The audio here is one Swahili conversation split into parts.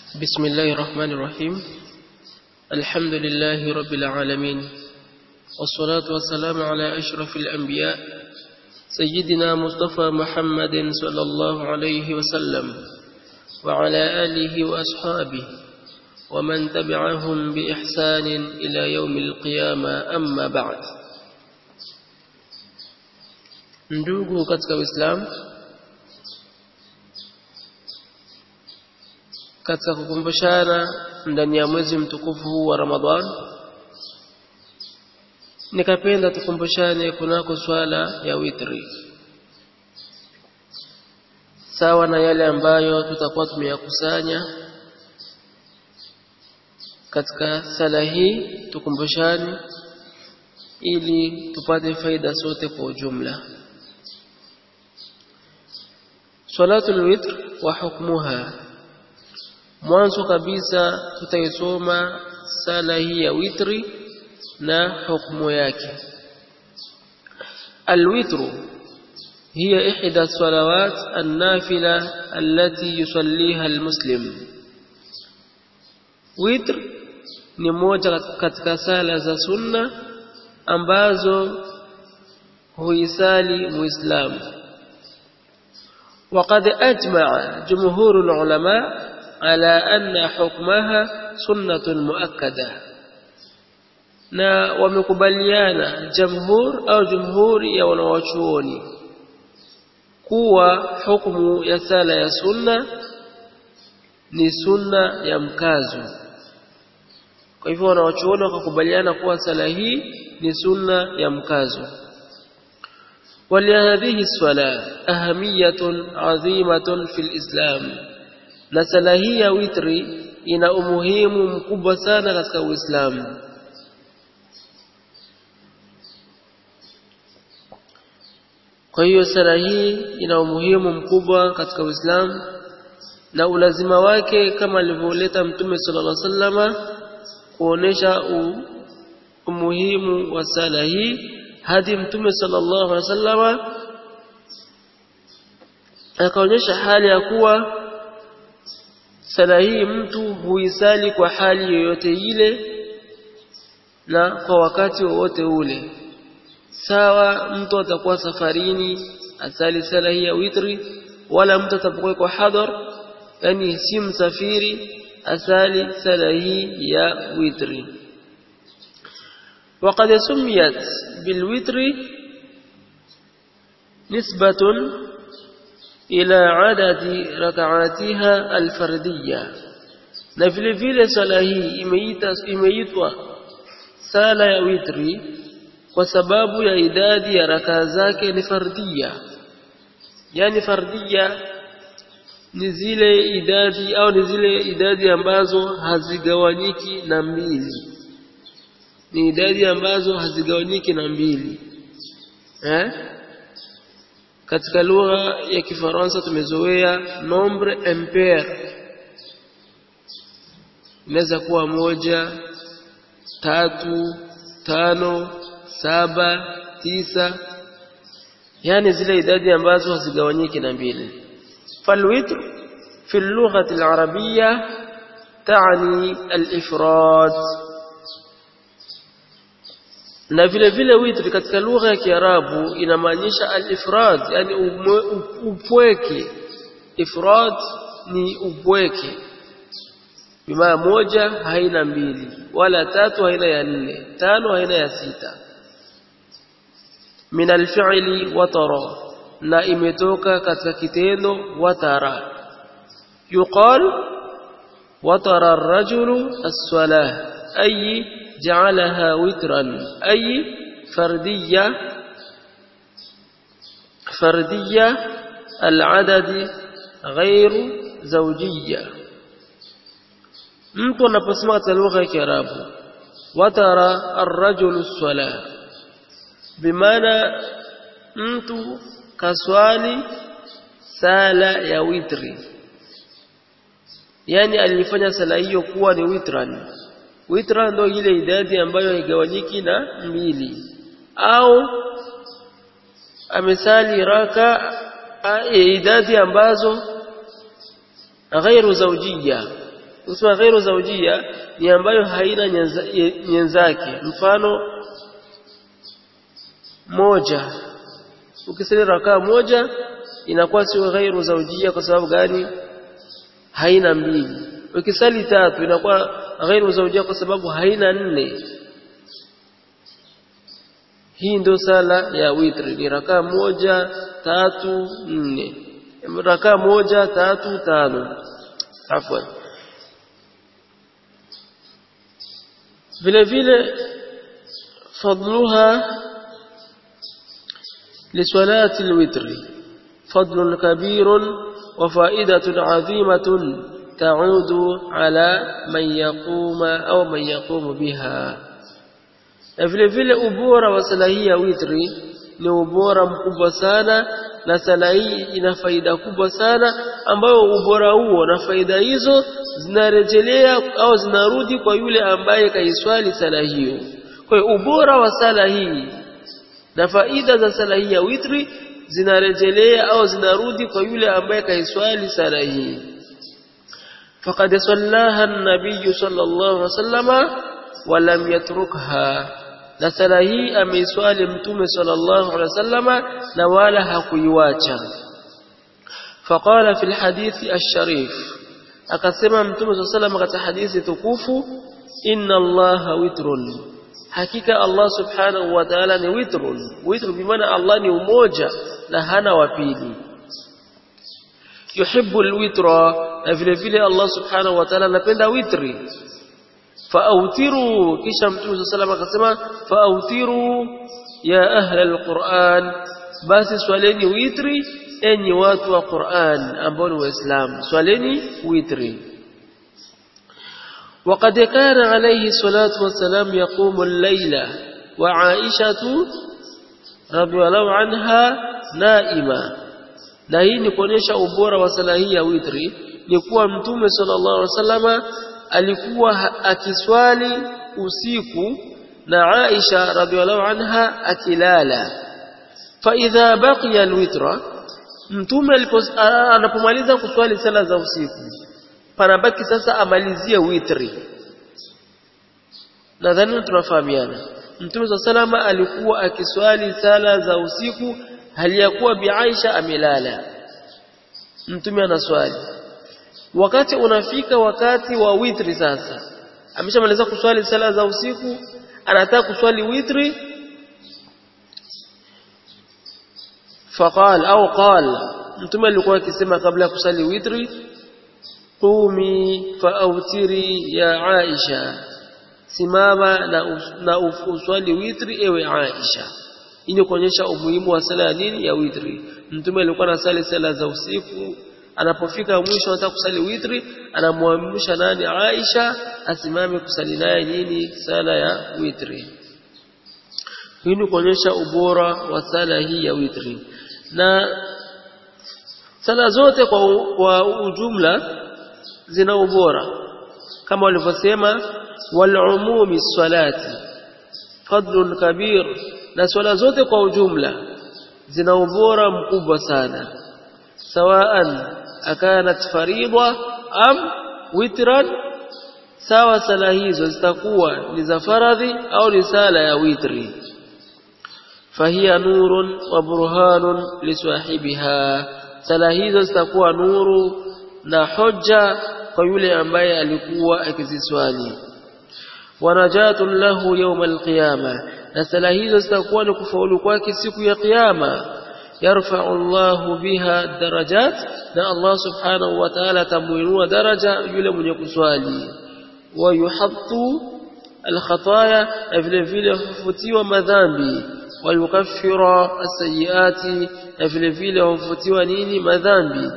بسم الله الرحمن الرحيم الحمد لله رب العالمين والصلاة والسلام على أشرف الأنبياء سيدنا مصطفى محمد صلى الله عليه وسلم وعلى آله وأصحابه ومن تبعهم بإحسان إلى يوم القيامة أما بعد ndugu katika Uislamu katika kukumbushana ndani ya mwezi mtukufu huu wa Ramadhan nikapenda tukumbushane kunako swala ya witri sawa na yale ambayo tutakuwa tumeyakusanya katika sala hii tukumbushane ili tupate faida sote kwa ujumla salatul witr wa hukmuha mwanzo kabisa tutaisoma sala hii ya witri na hukumu yake alwitru hiya ihda salawat an-nafila allati yusalliha almuslim witr ni moja katika sala za sunna ambazo huisali muislamu وقد أجمع جمهور العلماء على أن حكمها سنة مؤكدة na wamekubaliana jamhur au jumhuri ya wanawachuoni kuwa hukumu ya sala ya sunna ni sunna ya mkazo kwa hivyo wanawachuoni wakakubaliana kuwa sala hii ni sunna ya mkazo ولهذه الصلاة أهمية عظيمة في الإسلام na sala hii ya witri ina umuhimu mkubwa sana katika Uislamu kwa hiyo sala hii ina umuhimu mkubwa katika Uislamu na ulazima wake kama alivyoleta Mtume sallallahu alaihi wasallama kuonesha umuhimu wa sala hii hadi Mtume sallallahu alaihi wasallama akaonyesha hali ya kuwa sala hii mtu huisali kwa hali yoyote ile na kwa wakati wowote ule sawa mtu atakuwa safarini asali sala hii ya witri wala mtu atapokuwa kwa hadhar yani si msafiri asali sala hii ya witri وقد سميت بالوتر نسبة إلى عدد ركعاتها الفردية na vile vile sala hii imeita imeitwa sala ya witri kwa sababu ya idadi ya rakaa zake ni fardia yani fardia ni zile idadi au ni zile idadi ambazo hazigawanyiki na mbili ni idadi ambazo hazigawanyiki na mbili eh katika lugha ya Kifaransa tumezoea nombre impair inaweza kuwa moja tatu tano saba tisa yani zile idadi ambazo hazigawanyiki na mbili falwitr fi اللغة العربية تعني الإفراد na vile vile witri katika lugha ya Kiarabu inamaanisha al-ifrad yani upweke ifrad ni upweke bimaa moja haina mbili wala tatu haina ya nne tano haina ya sita min al-fi'li watara na imetoka katika kitendo watara yuqal watara ar-rajulu as-salah ay جعلها وترا أي فردية فردية العدد غير زوجية mtu anaposema katika lugha ya Kiarabu watara arrajulu swala bimaana mtu kaswali sala ya witri yani alifanya sala hiyo kuwa ni witran witra ndo ile idadi ambayo haigawanyiki na mbili au amesali raka idadi ambazo ghairu zawjiyya Usema ghairu zaujia ni ambayo haina nyenzake. Mfano moja, ukisali rakaa moja inakuwa sio ghairu zaujia. Kwa sababu gani? Haina mbili. Ukisali tatu inakuwa ghairu zaujia kwa sababu haina nne. Hii ndio sala ya witri, ni rakaa moja tatu nne, rakaa moja tatu tano. Afwan. vile vile fadluha لصلاة الوتر فضل كبير وفائدة عظيمة تعود على من يقوم أو من يقوم بها na vile vile ubora wa sala hii ya witri ni ubora mkubwa sana na sala hii ina faida kubwa sana ambayo ubora huo na faida hizo zinarejelea au zinarudi kwa yule ambaye kaiswali sala hiyo. Kwa hiyo ubora wa sala hii na faida za sala hii ya witri zinarejelea au zinarudi kwa yule ambaye kaiswali sala hii. Faqad sallaha an-nabiy sallallahu alaihi wasallama wa lam yatrukha na sala hii ameiswali mtume sallallahu alaihi wasallama na wala hakuiwacha. Faqala fi alhadithi ash-sharif, akasema mtume sallallahu alaihi wasallam katika hadithi tukufu, inna allaha witrun, hakika Allah subhanahu wa ta'ala ni witrun. Witru bi maana Allah ni umoja na hana wa pili. Yuhibbu alwitra, na vile vile Allah subhanahu wa ta'ala anapenda witri faautiru kisha mtume sallallahu alayhi wasallam akasema faautiru ya ahla alquran basi swaleni witri enyi watu wa Qur'an ambao ni waislamu swaleni witri وقد كان عليه الصلاة والسلام يقوم الليل وعائشة رضي الله عنها نائمة na hii ni kuonyesha ubora wa sala hii ya witri ni kuwa mtume sallallahu alaihi wasallama alikuwa akiswali usiku na Aisha radhiallahu anha akilala fa idha baqiya alwitra mtume anapomaliza kuswali sala za usiku panabaki sasa amalizie witri nadhani tunafahamiana mtume salama alikuwa akiswali sala za usiku hali ya kuwa bi Aisha amelala mtume anaswali wakati unafika wakati wa witri sasa ameshamaliza kuswali sala za usiku anataka kuswali witri faqal au qal mtume alikuwa akisema kabla ya kusali witri qumi faautiri ya Aisha simama na, na uswali witri ewe Aisha ili kuonyesha umuhimu wa sala ya nini ya witri mtume alikuwa anasali sala za usiku anapofika mwisho anataka kusali witri anamwamrisha nani Aisha asimame kusali naye nini sala ya witri hii ni kuonyesha ubora wa sala hii ya witri na sala zote kwa, kwa ujumla zina ubora kama walivyosema walumumi salati fadlun kabir na swala zote kwa ujumla zina ubora mkubwa sana sawaan akanat faridha am witran sawa sala hizo zitakuwa ni za faradhi au ni sala ya witri fahiya nurun wa burhanun lisahibiha sala hizo zitakuwa nuru na hoja kwa yule ambaye alikuwa akiziswali wanajatun lahu yawm alqiyama na sala hizo zitakuwa ni kufaulu kwake siku ya kiyama yarfa'u Allahu biha darajat na Allah subhanahu wa ta'ala tamuinua daraja yule mwenye kuswali wa yuhattu alkhataya na vile vile hufutiwa madhambi wa yukaffira as-sayyiati na vile vile hufutiwa nini madhambi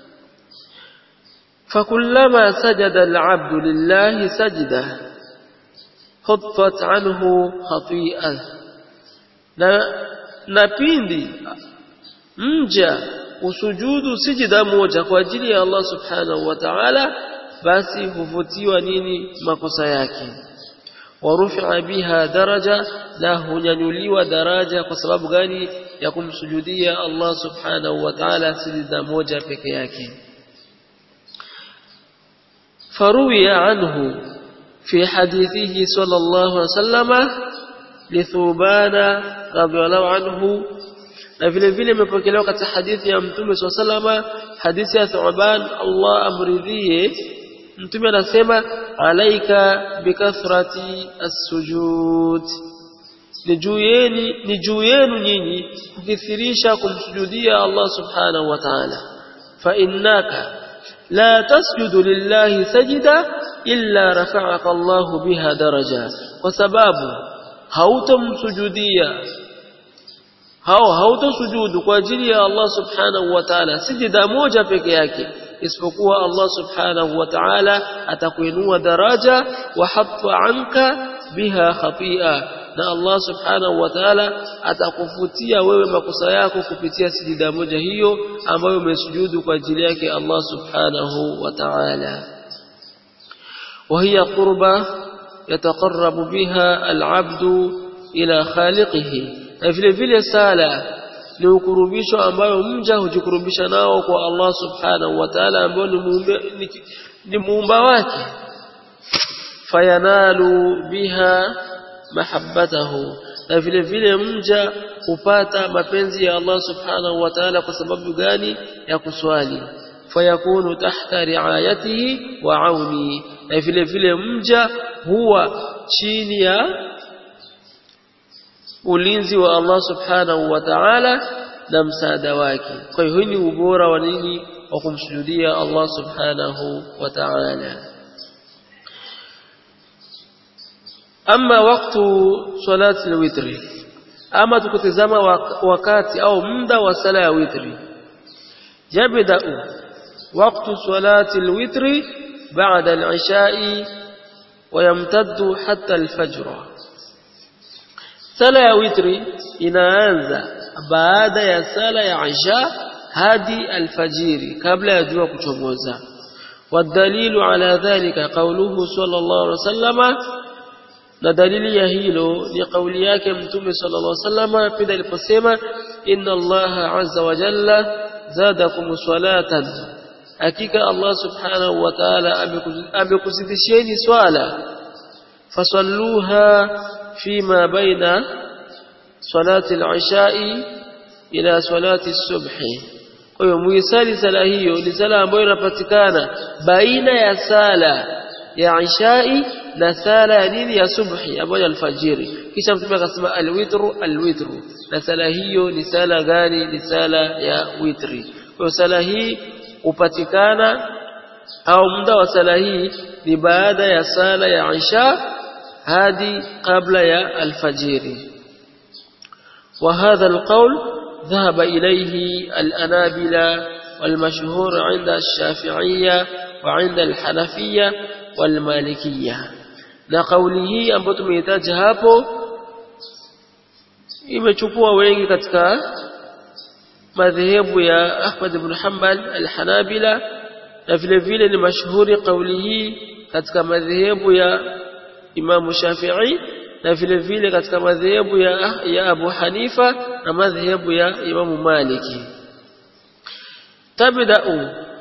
فكلما سجد العبد لله سجده خطت عنه خطيئه na na pindi mja usujudu sijida moja kwa ajili ya Allah subhanahu wa ta'ala basi huvutiwa nini makosa yake warufi'a biha daraja na hunyanyuliwa daraja kwa sababu gani ya kumsujudia Allah subhanahu wa ta'ala sijida moja peke yake فروي عنه في حديثه صلى الله عليه وسلم لثوبان رضي الله عنه na vile vile imepokelewa katika hadithi ya mtume swalla salama hadithi ya Thuban Allah amridhie mtume anasema alaika bikathrati as-sujud ni juu yenu ni juu yenu nyinyi kukithirisha kumsujudia Allah subhanahu wa ta'ala fa innaka la tasjudu lillahi sajida illa rafa'aka Allah biha daraja kwa sababu hautomsujudia hao hautosujudu kwa ajili ya Allah subhanahu wa ta'ala sijida moja peke yake isipokuwa Allah subhanahu wa ta'ala atakuinua daraja wa hatta anka biha khatia na Allah subhanahu wa ta'ala atakufutia wewe makosa yako kupitia sijida moja hiyo ambayo umesujudu kwa ajili yake Allah subhanahu wa ta'ala وهي قربة يتقرب بها العبد إلى خالقه na vile vile sala ni ukurubisho ambayo mja hujikurubisha nao kwa Allah subhanahu wa ta'ala ambao ni muumba ni, ni muumba wake fayanalu biha mahabbatahu na vile vile mja hupata mapenzi ya Allah subhanahu wa ta'ala kwa sababu gani ya kuswali fayakunu tahta riayatihi wa auni na vile vile mja huwa chini ya ulinzi wa Allah subhanahu wa ta'ala na msaada wake kwa hiyo ni ubora wa nini wa kumsujudia Allah subhanahu wa ta'ala ama waktu salati alwitri ama tukitazama wakati au muda wa sala ya witri yabda waktu salati alwitri baada al-isha'i ويمتد حتى الفجر sala ya witri inaanza baada ya sala ya isha hadi alfajiri kabla ya jua kuchomoza والدليل على ذلك قوله صلى الله عليه وسلم na dalili ya hilo ni kauli yake mtume sallallahu alaihi wasallam pindi aliposema inna allaha azza wa jalla zadakum salatan hakika allah subhanahu wa ta'ala amekuzidisheni swala fasalluha فيما بين صلاة العشاء إلى صلاة الصبح kwa hiyo muisali sala hiyo ni sala ambayo inapatikana baina ya sala ya ishai na sala ya nini ya subhi ambayo alfajiri kisha mtume akasema alwitru alwitru na sala hiyo ni sala gani ni sala ya witri kwa hiyo sala hii hupatikana au muda wa sala hii ni baada ya sala ya isha hadi kabla ya alfajiri وهذا القول ذهب إليه الأنابلة والمشهور عند الشافعية وعند الحنفية والمالكية na kauli hii ambayo tumeitaja hapo imechukua wengi katika madhehebu ya Ahmad ibn Hanbal al-Hanabila na vile vile ni mashuhuri kauli hii katika madhehebu ya Imam Shafi'i na vile vile katika madhehebu ya, ya Abu Hanifa na madhehebu ya Imam Maliki tabda'u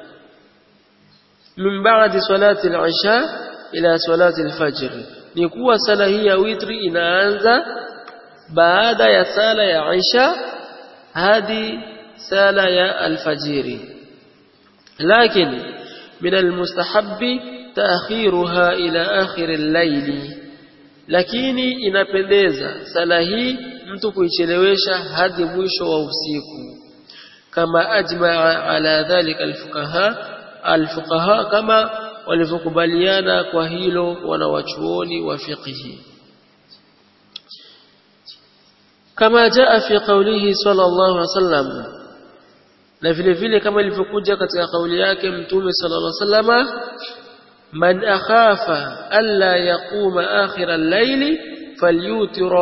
min ba'di salati al-isha ila salati al-fajr ni kuwa sala hii ya witri inaanza baada ya sala ya isha hadi sala ya alfajiri lakini min almustahabbi taakhiruha ila akhir al-layli lakini inapendeza sala hii mtu kuichelewesha hadi mwisho wa usiku kama ajmaa ala dhalika alfuqaha alfuqaha kama walivyokubaliana kwa hilo wanawachuoni wa fiqhi kama jaa fi qawlihi sallallahu alaihi wasallam na vile vile kama ilivyokuja katika kauli yake mtume sallallahu alaihi wasallama من أخاف ألا يقوم آخر الليل فليوتر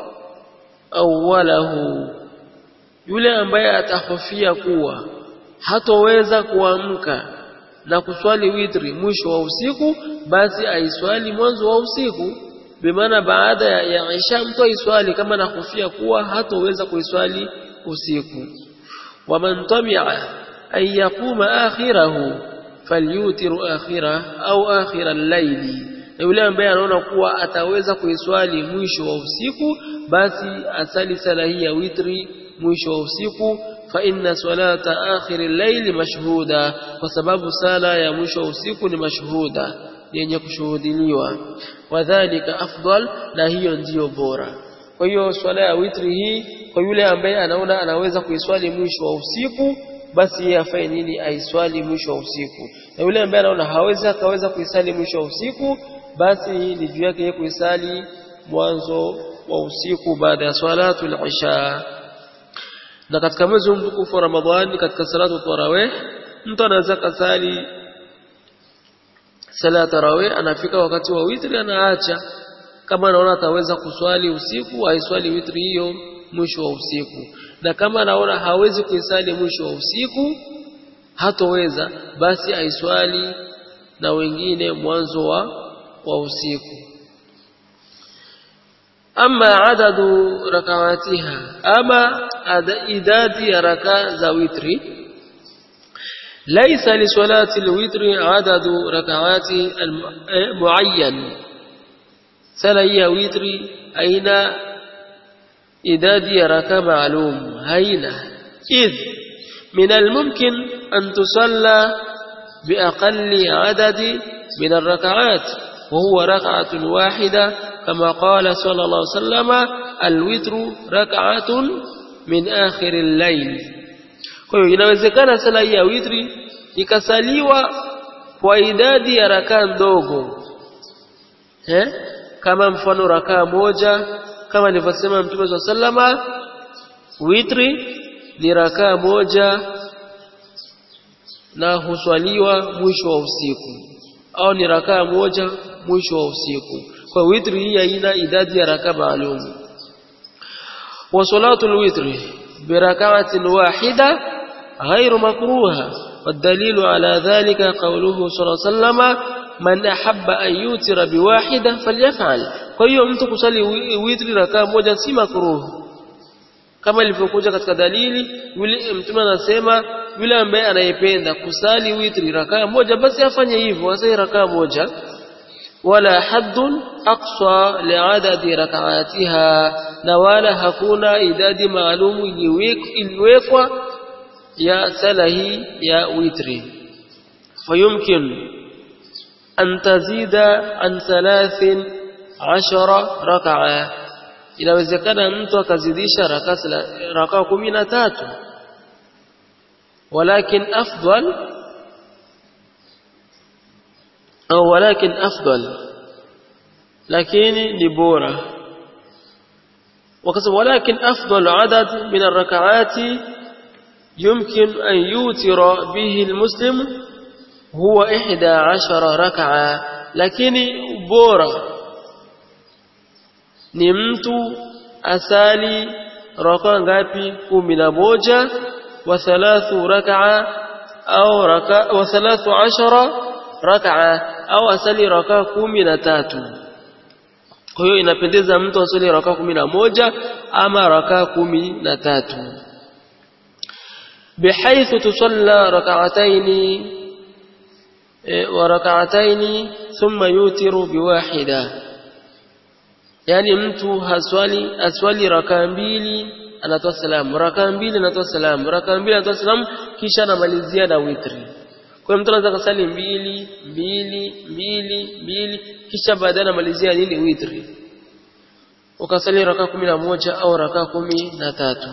أوله yule ambaye atahofia kuwa hatoweza kuamka na kuswali witri mwisho wa usiku basi aiswali mwanzo wa usiku bimaana baada ya isha mtu aiswali kama anahofia kuwa hatoweza kuiswali usiku waman tamia an yaquma akhirahu falyutiru akhira au akhira al-layli na yule ambaye anaona kuwa ataweza kuiswali mwisho wa usiku basi asali sala hii ya witri mwisho wa usiku fa inna salata akhir al-layli mashhuda kwa sababu sala ya mwisho wa usiku ni mashhuda yenye kushuhudiliwa wadhālika afdal na hiyo ndiyo bora kwa hiyo swala ya witri hii kwa yule ambaye anaona anaweza kuiswali mwisho wa usiku basi yeye afanye nini aiswali mwisho wa usiku na yule ambaye anaona hawezi akaweza kuisali mwisho wa usiku basi ni juu yake kuisali mwanzo wa usiku baada ya salatu al-isha na katika mwezi mtukufu wa Ramadhani katika salatu tarawih mtu anaweza kasali sala ya tarawih anafika wakati wa witri anaacha kama anaona ataweza kuswali usiku aiswali witri hiyo mwisho wa usiku na kama anaona hawezi kuisali mwisho wa usiku hatoweza basi aiswali na wengine mwanzo wa, wa usiku ama adadu rakawatiha ama idadi ya raka za witri ليس لصلاة الوتر عدد ركعات معين سلا وتر أين إداد ركع معلوم هين إذ من الممكن أن تصلى بأقل عدد من الركعات وهو ركعة واحدة كما قال صلى الله عليه وسلم الوتر ركعة من آخر الليل kwa hiyo inawezekana sala hii ya witri ikasaliwa kwa idadi ya rakaa ndogo eh kama mfano rakaa moja kama nilivyosema mtume wa sallama witri ni rakaa moja na huswaliwa mwisho wa usiku au ni rakaa moja mwisho wa usiku kwa witri hii haina idadi ya rakaa maalum wa salatul witri بركعة واحدة غير مكروهة والدليل على ذلك قوله صلى الله عليه وسلم من أحب أن يوتر بواحدة فليفعل kwa hiyo mtu kusali witri rakaa moja si makruhu kama ilivyokuja katika dalili yule mtume anasema yule ambaye anayependa kusali witri rakaa moja basi afanye hivyo asali rakaa moja wala haddun aqsa liadadi rakaatiha na wala hakuna idadi maalumu iliwekwa ya sala hii ya witri fayumkin an tazida an thalathin ashara rakaa inawezekana mtu akazidisha rakaa kumi na tatu walakin afdal au walakin afdal lakini ni bora وكسب ولكن أفضل عدد من الركعات يمكن أن يوتر به المسلم هو إحدى عشر ركعة لكن بورا نمت أسالي ركعة غابي كمنا موجة وثلاث ركعة أو ركعة وثلاث عشر ركعة أو أسالي ركعة كمنا تاتو kwa hiyo inapendeza mtu asali rakaa kumi na moja ama rakaa kumi na tatu bihaithu tusalla rak'ataini wa rak'ataini thumma yutiru biwahida yani mtu haswali aswali rakaa mbili anatoa salamu rakaa mbili anatoa salamu rakaa mbili anatoa salamu kisha anamalizia na witri kwa mtu anaweza kusali mbili mbili mbili mbili kisha baadaye anamalizia nini witri ukasali raka kumi na moja au raka kumi na tatu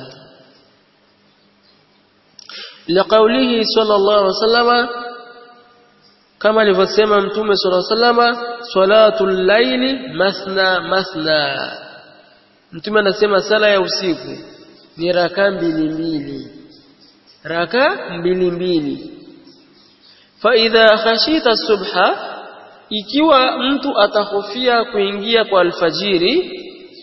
liqaulihi sallallahu alaihi wasallama kama alivyosema mtume sallallahu alaihi wasallama salatul laili mathna mathna mtume anasema sala ya usiku ni raka mbili mbili raka mbili mbili فإذا خشيت الصبح ikiwa mtu atahofia kuingia kwa alfajiri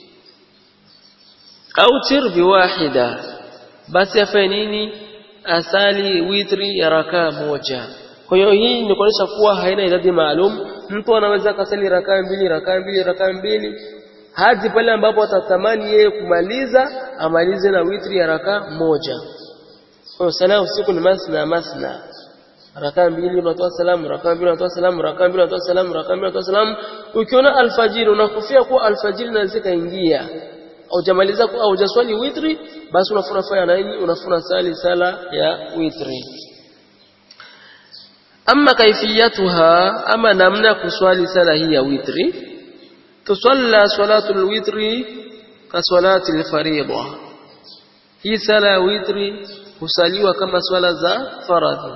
au tir biwahida basi afanye nini asali witri ya rakaa moja kwa hiyo hii ni kuonyesha kuwa haina idadi maalum mtu anaweza kasali rakaa mbili rakaa mbili rakaa mbili hadi pale ambapo atatamani yeye kumaliza amalize na witri ya rakaa moja kwa hiyo sala usiku ni masna masna rakaa mbili unatoa salamu rakaa mbili unatoa salamu rakaa mbili unatoa salamu rakaa mbili unatoa salamu ukiona alfajiri unakufia kuwa alfajiri inaweza kaingia haujamaliza au hujaswali witri basi unafuna fanya nini unafuna sali sala ya witri ama kaifiyatuha ama namna kuswali sala hii ya witri tusalla salatu alwitri ka salati alfariida hii sala ya witri husaliwa kama swala za faradhi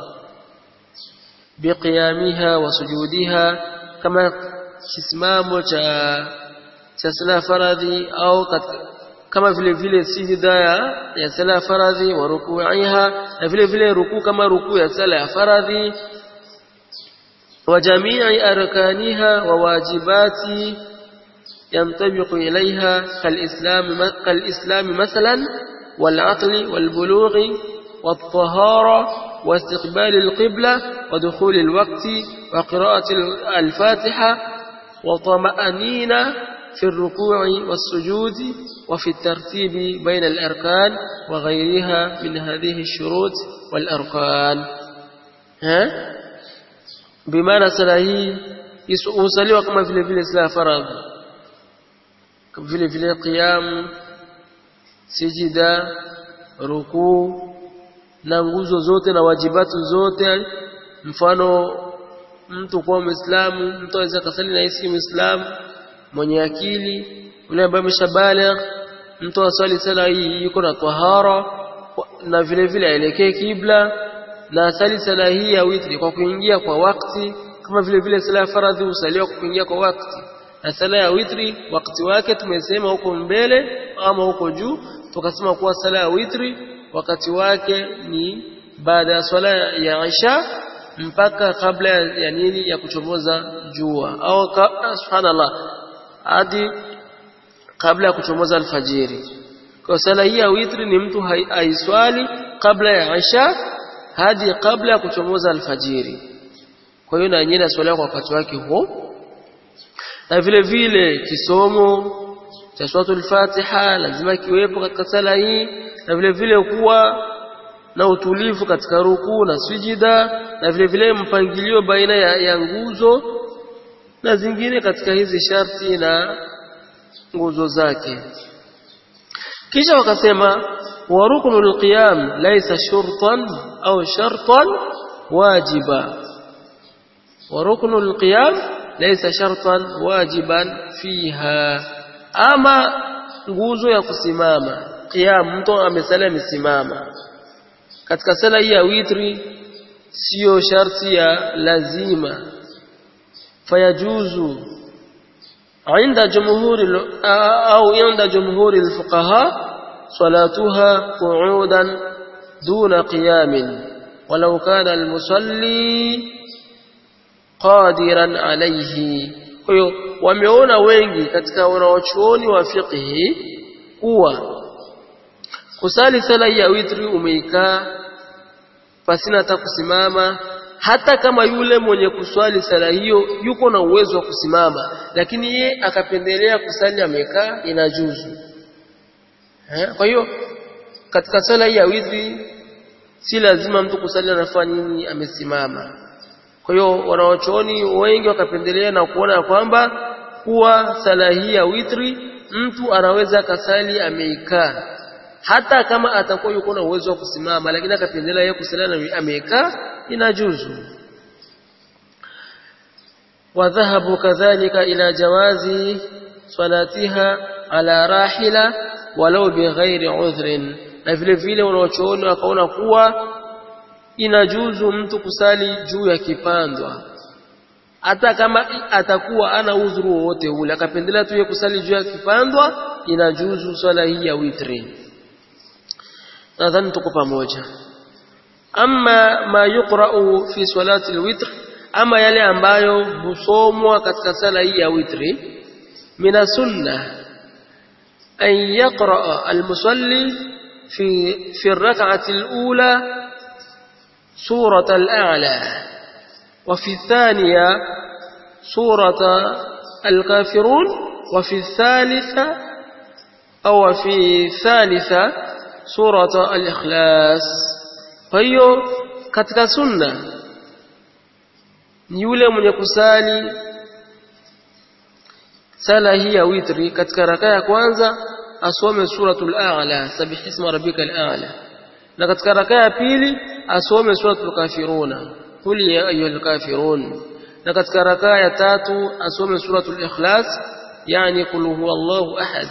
biqiyamiha wa sujudiha kama kisimamo cha cha sala faradhi au kama vile vile sijida ya, ya sala faradhi wa rukuiha na vile vile rukuu kama rukuu ya sala ya faradhi wa jamii arkaniha wa wajibati ينطبق إليها كالإسلام, كالإسلام مثلا والعقل والبلوغ والطهارة واستقبال القبلة ودخول الوقت وقراءة الفاتحة وطمأنينة في الركوع والسجود وفي الترتيب بين الأركان وغيرها من هذه الشروط والأركان ها بمعنى سلاهي يسألوا كما في الفيل سلا فرض vile vile qiyam sijida rukuu na nguzo zote na wajibatu zote mfano mtu kuwa muislamu mtu aweza kasali na yeye muislamu mwenye akili yule ambaye ameshabaligh mtu aswali sala hii yuko na tahara na vile vile aelekee kibla na asali sala hii ya witri kwa kuingia kwa wakati kama vile vile sala ya faradhi usaliwa kwa kuingia kwa wakati na sala ya witri wakati wake tumesema huko mbele ama huko juu tukasema kuwa sala ya witri wakati wake ni baada ya swala ya Isha mpaka kabla ya nini ya kuchomoza jua au ka, subhanallah hadi kabla ya kuchomoza alfajiri kwa sala hii ya witri ni mtu haiswali kabla ya Isha hadi kabla ya kuchomoza alfajiri kwa hiyo na yenyewe naswaliwa kwa wakati wake huo na vile vile kisomo cha suratul Fatiha lazima kiwepo katika sala hii na vile vile kuwa na utulivu katika rukuu na sujida na vile vile mpangilio baina ya, ya nguzo na zingine katika hizi sharti na nguzo zake kisha wakasema wa ruknul qiyam laysa shurtan au shartan wajiba wa ruknul qiyam laysa shartan wajiban fiha ama nguzo ya kusimama qiyam mtu amesalia amesimama katika sala hii ya witri sio sharti ya lazima fayajuzu عند جمهور أو عند جمهور الفقهاء صلاتها قعودا دون قيام ولو كان المصلي قادرا عليه kwa hiyo wameona wengi katika wanaochuoni wa fiqhi kuwa kusali sala ya witri umeikaa pasina hata kusimama hata kama yule mwenye kuswali sala hiyo yuko na uwezo wa kusimama lakini ye akapendelea kusali amekaa inajuzu kwa hiyo katika sala hii ya witri si lazima mtu kusali anafanya nini amesimama kwa hiyo wanaochuoni wengi wakapendelea na kuona kwamba kuwa sala hii ya witri mtu anaweza akasali ameikaa hata kama atakuwa yuko na uwezo wa kusimama lakini akapendelea yeye kusali amekaa inajuzu وذهبوا كذلك إلى جواز صلاتها على راحلة ولو بغير عذر na vile vile wanaochoona wakaona kuwa inajuzu mtu kusali juu ya kipandwa hata kama atakuwa ana udhuru wowote ule akapendelea tu kusali juu ya kipandwa inajuzu swala hii ya witri nadhani tuko pamoja ama ma yuqra'u fi salati alwitr ama yale ambayo husomwa katika sala hii ya witri mina sunna an yaqra almusalli fi fi ar-rak'ati al-ula surata al-a'la wa fi ath-thaniya surata al-kafirun wa fi ath-thalitha aw fi thalitha surata al-ikhlas kwa hiyo katika sunna ni yule mwenye kusali sala hii ya witri katika raka ya kwanza asome suratul a'la sabihisma rabbikal a'la na katika raka ya pili asome suratul kafiruna qul ya ayyuhal kafirun na katika raka ya tatu asome suratul ikhlas yani qul huwallahu ahad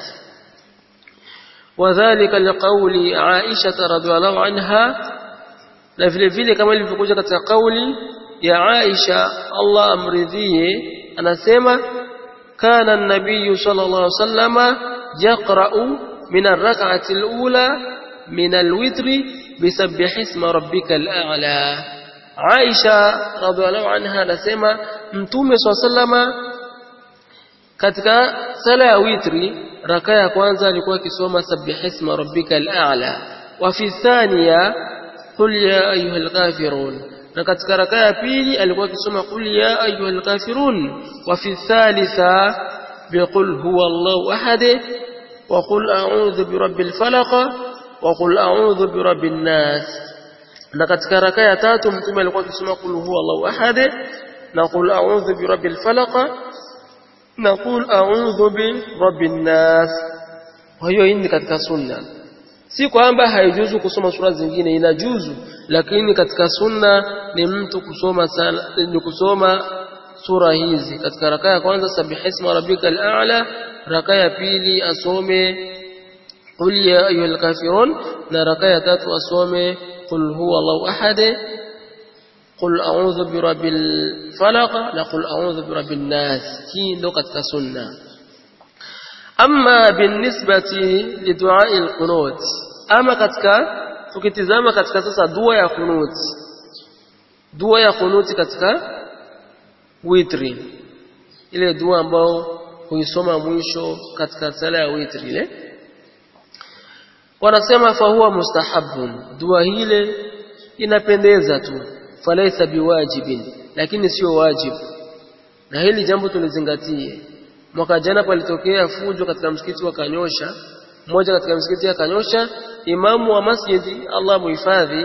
وذلك لقول عائشة رضي الله عنها na vile vile kama ilivyokuja katika kauli ya Aisha Allah amridhie anasema kana an-nabiy sallallahu alaihi wasallama yaqra'u min ar-rak'ati al-ula min al-witri bisabbih isma rabbikal a'la Aisha radhiallahu anha anasema mtume sallallahu katika sala ya witri raka ya kwanza alikuwa akisoma sabbih isma rabbikal a'la wa fi thaniya qul ya ayyuhal kafirun na katika raka ya pili alikuwa akisoma qul ya ayyuhal kafirun wa fi thalitha biqul huwa Allahu ahad wa qul a'udhu birabbil falaq wa qul a'udhu birabbin nas na katika raka ya tatu mtume alikuwa akisoma qul huwa Allahu ahad na qul a'udhu birabbil falaq na qul a'udhu birabbin nas kwa hiyo hii ni katika sunna si kwamba haijuzu kusoma sura zingine inajuzu lakini katika sunna ni mtu kusoma sala, ni kusoma sura hizi katika raka ya kwanza sabihisma rabbikal a'la raka ya pili asome qul ya ayyuhal kafirun na raka ya tatu asome qul huwa Allahu ahad qul a'udhu birabbil falaq na qul a'udhu birabbin nas hii ndo katika sunna amma binisbati liduai alqunut ama katika tukitizama katika sasa dua ya qunut dua ya qunut katika witri ile dua ambao huisoma mwisho katika sala ya witri ile wanasema fa huwa mustahabun dua hile inapendeza tu falaisa biwajibin lakini sio wajibu na hili jambo tulizingatie mwaka jana palitokea fujo katika msikiti wa Kanyosha mmoja katika msikiti ya Kanyosha imamu wa masjidi Allah muhifadhi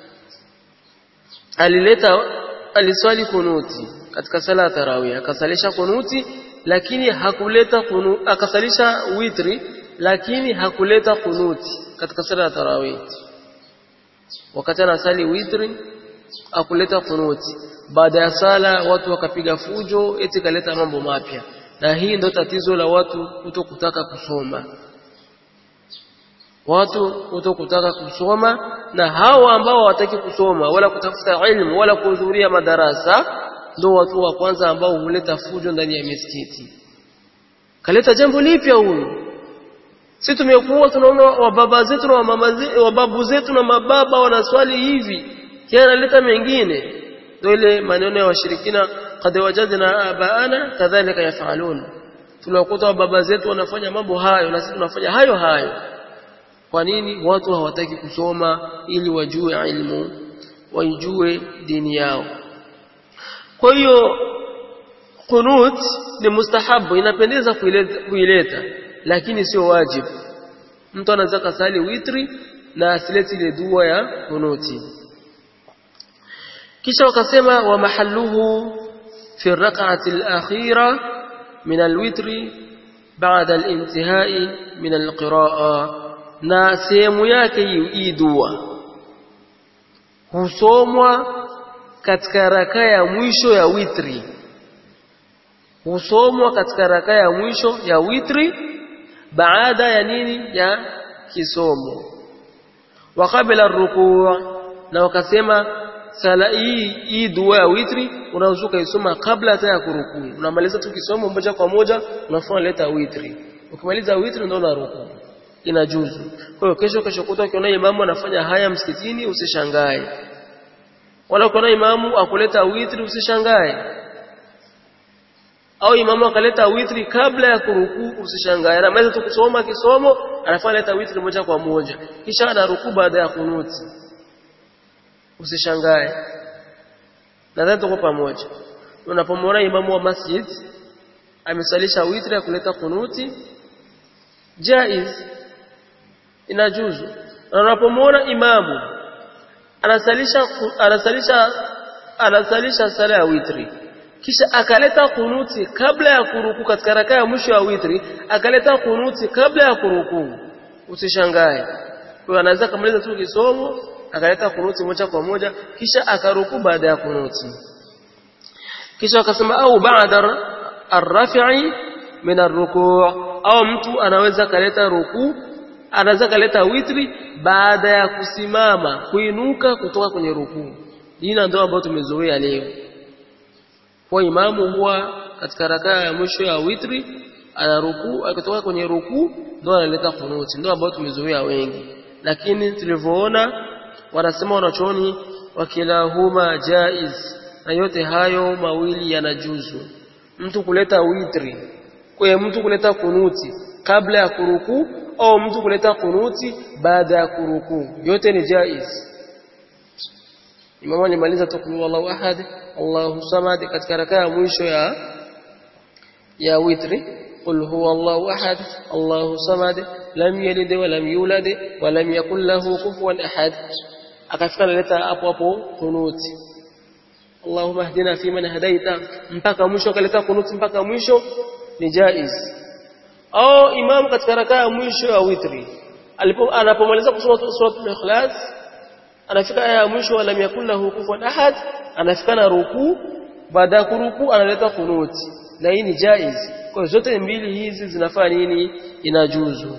alileta aliswali kunuti katika sala ya tarawih akasalisha kunuti lakini hakuleta kunu, akasalisha witri lakini hakuleta kunuti katika sala ya tarawih wakati anasali witri akuleta kunuti baada ya sala watu wakapiga fujo eti kaleta mambo mapya na hii ndo tatizo la watu kuto kutaka kusoma watu kuto kutaka kusoma na hawa ambao hawataki kusoma wala kutafuta ilmu wala kuhudhuria madarasa ndo watu wa kwanza ambao huleta fujo ndani ya misikiti kaleta jambo lipya huyu sisi tumekuwa tunaona wababa zetu na wamama zetu wababu zetu na mababa wanaswali hivi kia analeta mengine ndio ile maneno ya washirikina qad wajadna abaana kadhalika yafalun tunakuta baba zetu wanafanya mambo hayo na sisi tunafanya hayo hayo kwa nini watu hawataki kusoma ili wajue ilmu waijue dini yao kwa hiyo qunut ni mustahabu inapendeza kuileta, kuileta lakini sio wajibu mtu anaweza kasali witri na asileti ile dua ya kunuti kisha wakasema wa mahalluhu في الركعة الأخيرة من الوتر بعد الانتهاء من القراءة na sehemu yake hii dua husomwa katika raka ya mwisho ya witri husomwa katika raka ya mwisho ya witri baada ya nini ya kisomo wa kabla rukuu na wakasema sala hii hii dua ya witri unaweza kuisoma kabla hata ya kurukuu unamaliza tu kisomo moja kwa moja unafanya leta witri ukimaliza witri ndio unarukuu inajuzu kwa hiyo kesho kesho kuta ukiona imamu anafanya haya msikitini usishangae wala ukiona imamu akuleta witri usishangae au imamu akaleta witri kabla ya kurukuu usishangae anamaliza tu kusoma kisomo anafanya leta witri moja kwa moja kisha anarukuu baada ya kunuti usishangae nadhani tuko pamoja unapomwona imamu wa masjid amesalisha witri ya kuleta kunuti jaiz inajuzu na unapomwona imamu anasalisha anasalisha anasalisha sala ya witri kisha akaleta kunuti kabla ya kuruku katika raka ya mwisho ya witri akaleta kunuti kabla ya kuruku usishangae kwa anaweza kamaliza tu kisomo akaleta kunuti moja kwa moja kisha akaruku baada ya kunuti kisha akasema au baada arrafi'i min arruku' au mtu anaweza kaleta ruku anaweza kaleta witri baada ya kusimama kuinuka kutoka kwenye ruku hii ndio ambayo tumezoea leo kwa imamu huwa katika rakaa ya mwisho ya witri ana ruku akitoka kwenye ruku ndio analeta kunuti ndio ambayo tumezoea wengi lakini tulivyoona wanasema wanachooni wakilahuma jaiz na yote hayo mawili yanajuzu mtu kuleta witri kwa mtu kuleta kunuti kabla ya kuruku au mtu kuleta kunuti baada ya kuruku yote ni jaiz Imamu alimaliza tu kulu Allahu ahad Allahu samad katika rakaa ya mwisho ya ya witri qul huwa Allahu ahad Allahu samad lam yalid wa lam yulad wa lam yakul lahu kufuwan ahad akafika analeta hapo hapo kunuti Allahumma hdina fi man hadaita mpaka mwisho akaleta kunuti mpaka mwisho ni jaiz au imam katika rakaa ya mwisho ya witri alipo anapomaliza kusoma suratul ikhlas anafika aya ya mwisho wala yakul lahu kufuwan ahad anafika na ruku baada ya kuruku analeta kunuti na hii ni jaiz kwa zote mbili hizi zinafaa nini inajuzu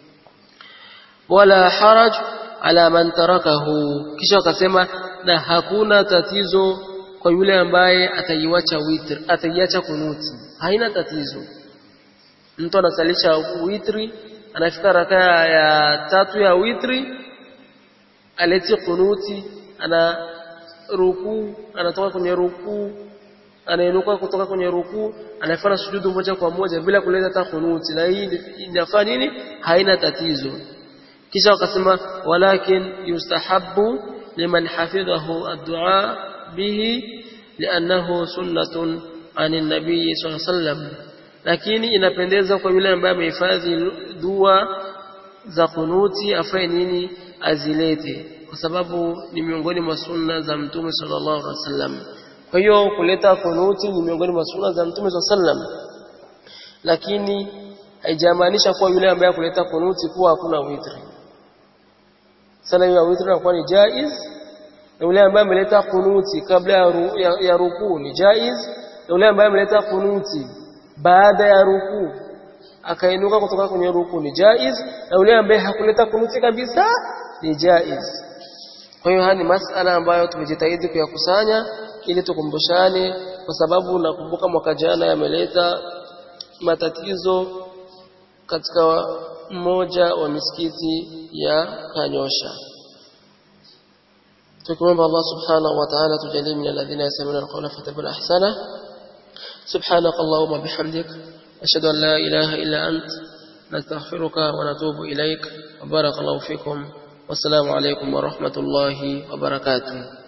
wala haraj ala man tarakahu kisha akasema na hakuna tatizo kwa yule ambaye ataiacha witr ataiacha kunuti haina tatizo mtu anasalisha witri anafika rakaa ya tatu ya witri aleti kunuti ana ruku anatoka kwenye ruku anainuka kutoka kwenye ruku anafanya sujudu moja kwa moja bila kuleta hata kunuti na hii inafaa nini haina tatizo kisha wakasema walakin yustahabbu liman hafidhahu ad-du'a bihi li'annahu sunnatun 'ani an-nabiy sallallahu alayhi wasallam lakini inapendeza kwa yule ambaye amehifadhi dua za kunuti afanye nini azilete kwa sababu ni miongoni mwa sunna za mtume sallallahu alaihi wasallam kwa hiyo kuleta kunuti ni miongoni mwa sunna za mtume sallallahu alaihi wasallam lakini haijamaanisha kuwa yule ambaye kuleta kunuti kuwa hakuna witri sala ya witri inakuwa ni jaiz na yule ambaye ameleta kunuti kabla ya, ru, ya, ya rukuu ni jaiz na yule ambaye ameleta kunuti baada ya rukuu akainuka kutoka kwenye rukuu ni jaiz na yule ambaye hakuleta kunuti kabisa ni jaiz kwa hiyo haya ni masala ambayo tumejitahidi kuyakusanya ili tukumbushane kwa sababu nakumbuka mwaka jana yameleta matatizo katika mmoja wa misikiti ya Kanyosha tukimwomba Allah subhanahu wa ta'ala tujalie min alladhina yasma'una alqawla fattabi'una ahsana سبحانك اللهم بحمدك أشهد أن لا إله إلا أنت نستغفرك ونتوب إليك وبارك الله فيكم والسلام عليكم ورحمة الله وبركاته